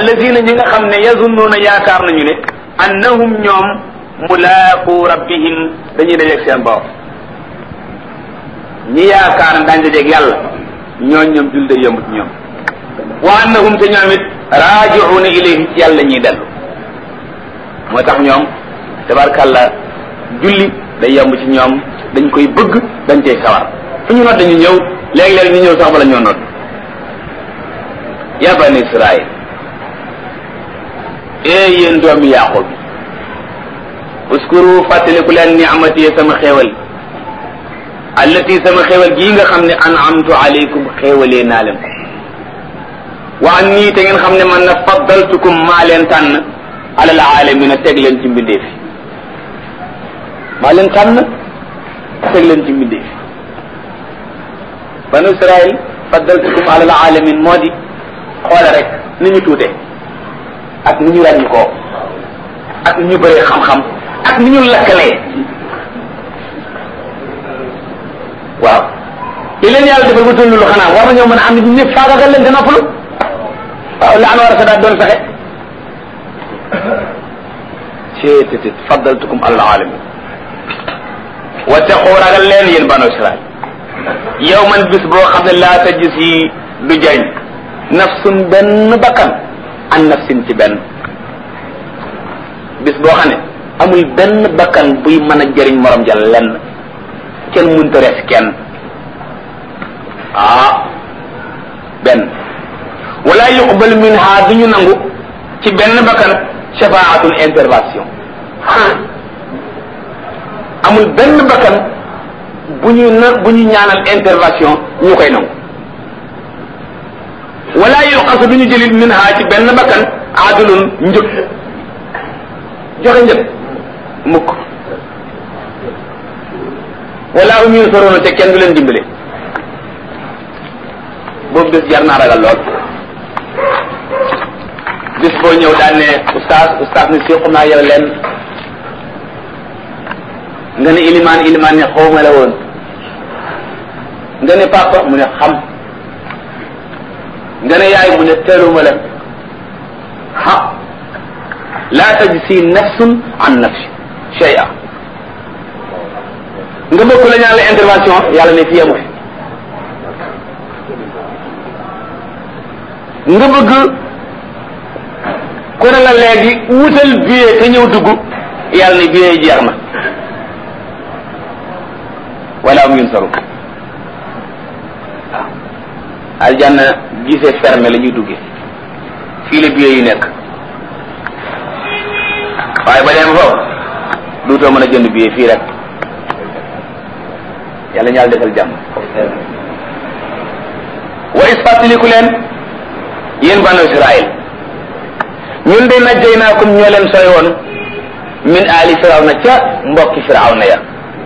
allazina ñi nga xam ne yazunnuuna yaakaar nañu ne annahum ñoom mulaaqu rabbihim dañuy dajeeg seen borom ñi yaakaar ne daañu dajeeg yàlla ñooñ ñoom jul day yomb ci ñoom wa annahum te ñoom it raaji'uuna ilayhi ci yàlla ñuy dellu moo tax ñoom tabarkàlla julli day yomb ci ñoom dañ koy bëgg dañ cay sawar fu ñu nodd dañu ñëw léegi-léegi ñu ñëw sax bala ñoo nodd ya bani israil ee yéen doomi yaqub uskuru fàttaliku leen ni'mati sama xéewal allati sama xéewal gii nga xam ne an'amtu alaykum xéewalee naa leen ko wa an nii te ngeen xam ne man na faddaltukum maa leen tànn alal aalamina teg leen ci mbindeef yi maa leen tànn teg leen ci mbindeef yi banu israil faddaltukum alal alamin moo di xoole rek ni ñu tuute ak ni ñu ràññi koo ak ni ñu bëree xam-xam ak ni ñu lakkalee waaw li leen yàlla defal ba tollu lu xanaa war nañoo mën a am nit ñëpp faagagal leen te noppalu waaw la an war a sa daat doon fexe ceetétit faddaltukum alal alamin wattaqu ragal leen yéen banu israil yow man bis boo xam ne laa tajis yi du jariñ nafsun benn bakkan an nafsin ci benn bis boo xam ne amul benn bakkan buy mën a jëriñ morom ja lenn kenn mënta res kenn ah benn wala yuqbal minha du ñu nangu ci benn bakkan shafaatun intervention amul benn bakkan bu ñu na bu ñu ñaanal intervention ñu koy nangu wala yuqasu du ñu jëlit min ha ci benn bakkan adulun njëg joxe njëg mukk wala um yunsaruna te kenn du leen dimbale boobu bés jar naa ragal lool bis boo ñëw daan ne oustaz oustaz ne séqu naa yow leen nga ne ilimaan ilimaan ne xawma la woon nga ne papa mu ne xam nga ne yaay mu ne teeluma la ha la tajzi nafsun an nafsi shay'a nga bëgg la ñaan la intervention yàlla ne fii amu fi nga bëgg ku ne la léegi wutal billet te ñëw dugg yàlla ne billet yi jeex na wala am yun saru waaw aljanna gisee fermé la ñuy duggee fii la billet yi nekk waaye ba dem foofu duutoo mën a jënd billet fii rek yàlla ñaal defal jàmm wa is fàttaliku leen yéen banu israil ñun de najjaynaakum ñoo leen sooy woon min aali firawna ca mbokki firawna ya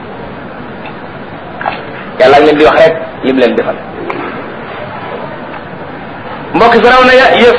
yàlla ak leen di wax rek lim leen defal mbokki firawna ya